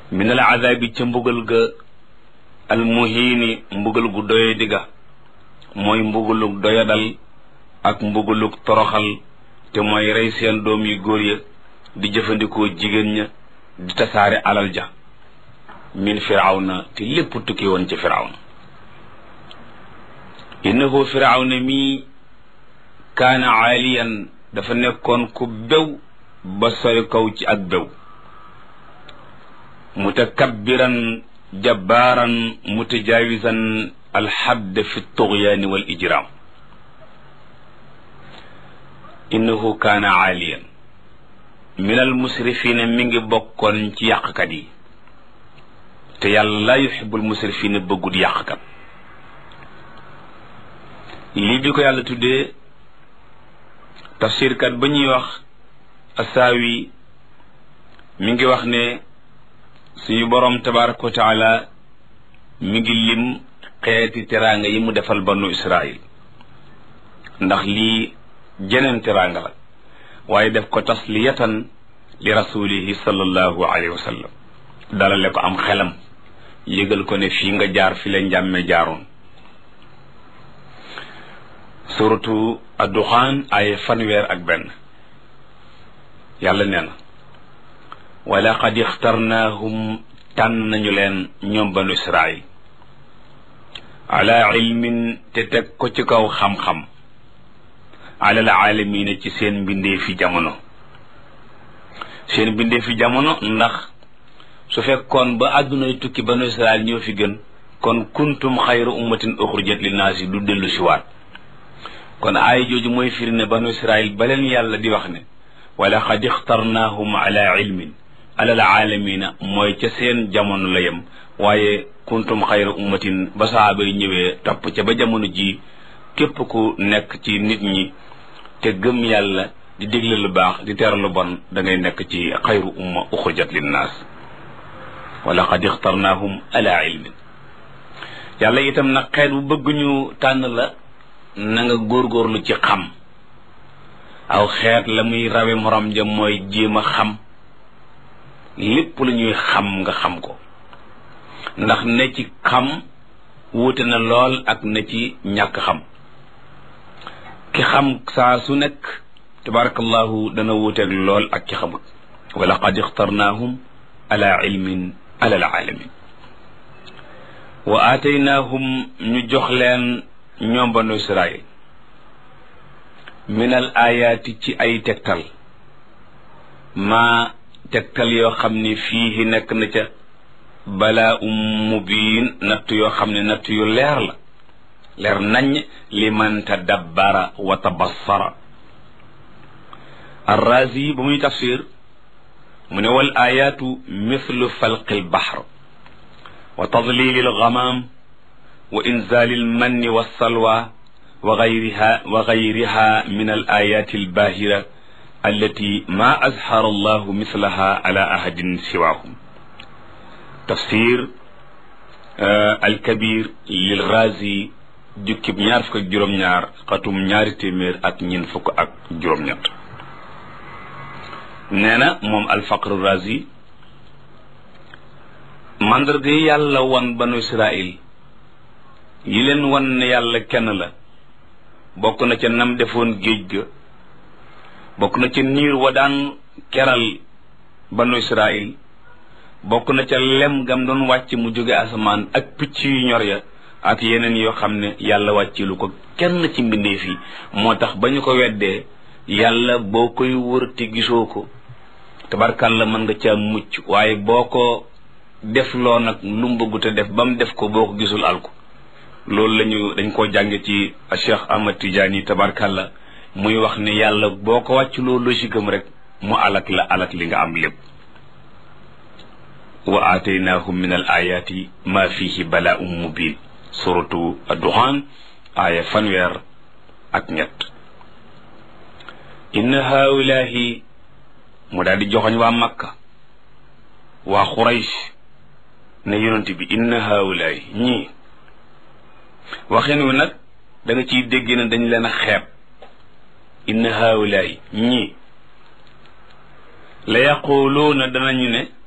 min al azabi ca mbugal ga al muhiini mbugal gu doye digga mooy mbugalug doyadal ak mbugalug toroxal te mooy rey seen doom yu góor ya di jëfandikoo jigéen ña di tasaare alal ja min firawna te lépp tukki woon ci firawna innahu firawna mii kaana aaliyan dafa nekkoon ku bew ba sori kaw ci ak bew mutakabbiran jabbaaran mutajaawisan alxadd fi tuxyaani wal ijraam innahu kaana aaliyan min al musrifina mi ngi bokkoon ci yàqkat yi te yàlla laa yuxibbul musrifina bëggut yàqkat lii bi ko yàlla tuddee tafsirkat ba ñuy wax asaawi mi ngi wax ne suñu boroom tabaraka wa taala mi ngi lim xeeti teraanga yi mu defal banu israil ndax lii jeneen teraanga la waaye def ko tasliyatan li rasulihi sallallahu alayhi wa sallam dalale ko am xelam yëgal ko ne fii nga jaar fi la njàmme jaaroon suratu adduxaan ay fanweer ak benn yàlla nee na wa laqad ixtarnaahum tànn nañu leen ñoom banu israil ala ilmin te teg ko ci kaw xam-xam alal aalamiina ci seen mbindee fi jamono seen mbindee fi jamono ndax su fekkoon ba àddunay tukki banu israil ñoo fi gën kon kuntum xayra ummatin uxrijat linnaasi du dellu si waat kon aaya jooju mooy firi ne banu israil ba leen yàlla di wax ne wala xad ixtarnaahum ala ilmin alal aalamiina mooy ca seen jamono la yem waaye kuntum xayra ummatin ba saaba yi ñëwee topp ca ba jamono ji képp ku nekk ci nit ñi te gëm yàlla di digle lu baax di tere lu bon da ngay nekk ci xayru umma uxrijat linnaas wala xad ixtarnaahum ala ilmin yàlla itam nag xeet bu bëgg ñu tànn la na nga góorgóorlu ci xam aw xeet la muy rawe morom ja mooy jéem a xam lépp lu ñuy xam nga xam ko ndax ne ci xam wuute na lool ak na ci ñàkk xam ki xam saa su nekk tabarakallahu dana wuuteeg lool ak ki xamut wa laqad ixtarnaahum ala ilmin ala alaalamin wa aataynaahum ñu jox leen ñoom banu israil min al ayaati ci ay tegtal maa tegtal yoo xam ne fii nekk na ca balaa um mubiin natt yoo xam ne natt yu leer la leer nañ li man tadabbara wa tabassara arrazi ba muy tafsir mu ne wal ayaatu mithlu falqi albahr wa tadlili algamam wa inzali almanni walsalwa wa gayriha wa gayriha min alayati albahira allati ma azhara allahu mithlaha ala ahadin siwahum tafsir alkabir lil razi jukkib ñaar fukk ak juróom-ñaar xatum ñaari téeméer ak ñin fukk ak juróom-ñett nee na moom alfaqru razi mandarga yi yàlla wan banu israil yi leen wan ne yàlla kenn la bokk na ca nam defoon géej ga bokk na ca niir wa daan keral banu israil bokk na ca lem gam doon wàcc mu jóge asamaan ak picc yu ñor ya ak yeneen yoo xam ne yàlla wàccilu ko kenn ci mbindeef yi moo tax ba ñu ko weddee yàlla boo koy wër te gisoo ko tabarkàlla mën nga ca mucc waaye boo ko def loo nag lu mu bëggu te def ba mu def ko boo ko gisul alko loolu lañu dañ koo jànge ci Cheikh Ahmad Tidiane tabarkàlla muy wax ne yàlla boo ko wàcculoo logique am rek mu alak la alak li nga am lépp wa aataynahum min al ayati ma fihi bala'un mubin suratu adduxaan aaya fanweer ak ñett inna haulahi mu daal di joxoñ waa makka waa xuraysh ne yonent bi inna haulahi ñii waxin wi nag da nga ciy dégg ne dañ leen a xeeb inna haulahi ñii la yaquluuna danañu ne